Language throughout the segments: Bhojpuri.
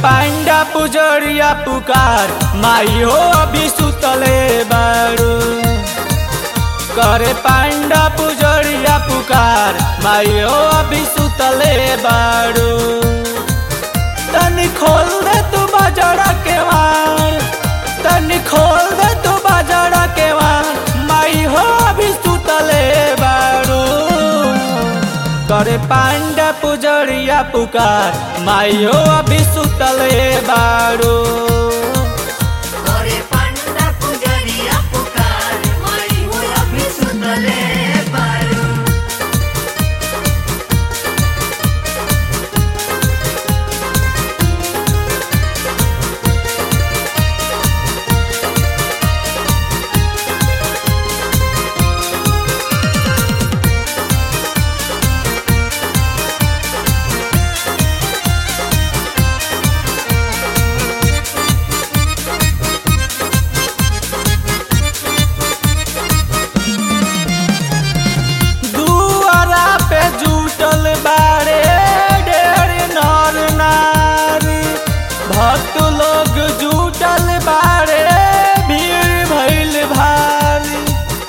पांडा पुजरिया पुकार माई हो अभी सुतले बारू करे पांडा पुजरिया पुकार माई हो अभी सुतले बारू तनी खोल दे तू बाजारा के वार तनी खोल दे तू बाजारा के वार माई हो अभी सुतले बारू करे पांडा पुजरिया पुकार माई हो अभी सुतले बारू करे पांडा पुजरिया पुकार माई हो अभी सुतले बारू दुआरा पे जुटल बारे ढेर नर नारी भक्त लोग जुटल बारे भीड़ भइल भारी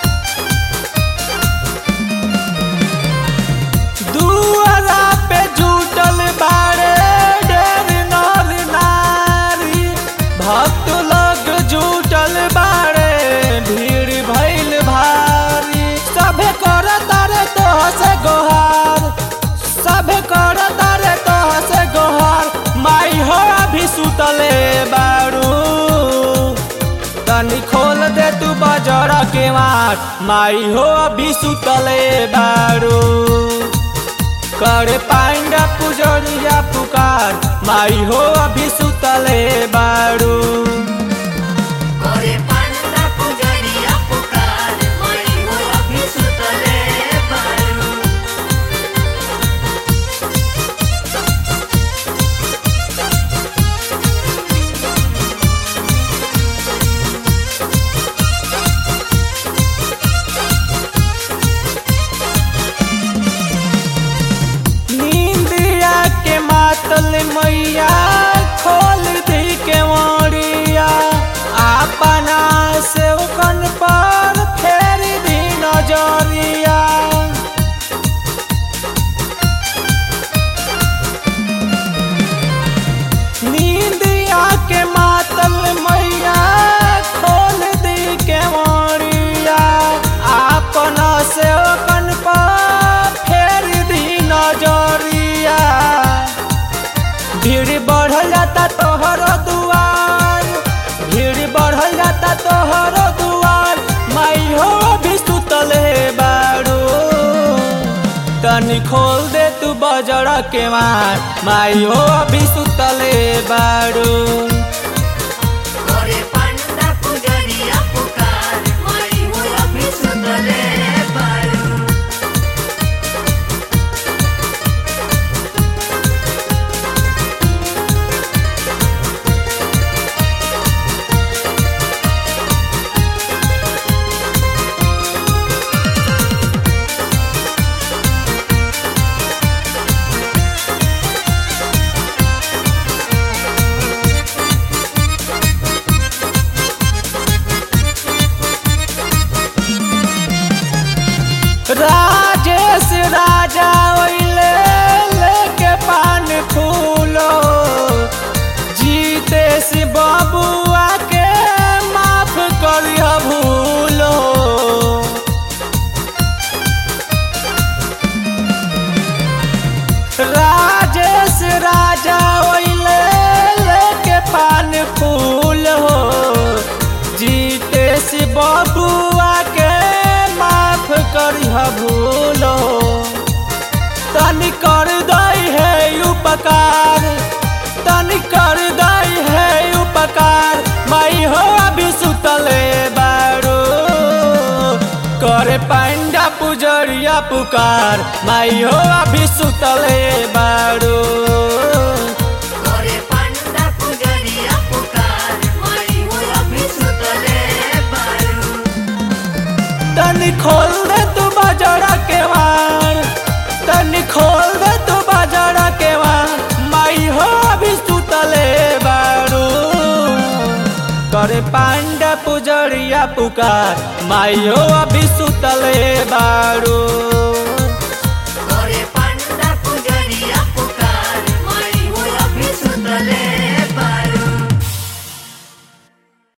दुआरा पे जुटल बारे ढेर नर नारी भक्त लोग जुटल बारे भीड़ भइल भारी सभे कर तारे तोह से गोहार सभे कर तारे तोह से गोहार माई हो अभी सुतले बारू तनी खोल दे तू बजरा के मार माई हो अभी सुतले बारू करे पांडा पुजरिया पुकार माई हो अभी सुतले बारू करे पांडा पुजरिया पुकार माई हो अभी सुतले बारू नींदिया के मातल मैया खोल दी के मोरिया अपना से कन पर फेर दी नजरिया नींदिया के मातल मैया खोल दी के मोरिया अपना से कन पर फेर दी नजरिया भीड़ बढ़ल जाता तोहर दुआर भीड़ बढ़ल जाता तोहर दुआर माई हो भी सुतल है बारू तनी खोल दे तू बजरा के मार माई हो अभी सुतले बारू करे पांडा पुजरिया पुकार माई हो अभी सुतले बारू राजेश राजा ओइले लेके पान फूलो जीतेश बबुआ के माफ करिह भूलो राजेश राजा ओइले लेके पान फूल हो जीतेश बबुआ के माफ करिह भूलो तनी कर दई है उपकार तनी कर दई है उपकार माई हो अभी सुतले बारू करे पांडा पुजरिया पुकार माई हो अभी सुतले बारू करे पांडा पुजरिया पुकार माई हो अभी सुतले बारू तनी खोल दे तू बाजारा के वार तनी खोल दे तू बाजारा के वार माई हो अभी सुतले करे पांडा पुजरिया पुकार माइयो अभी सुतले बारू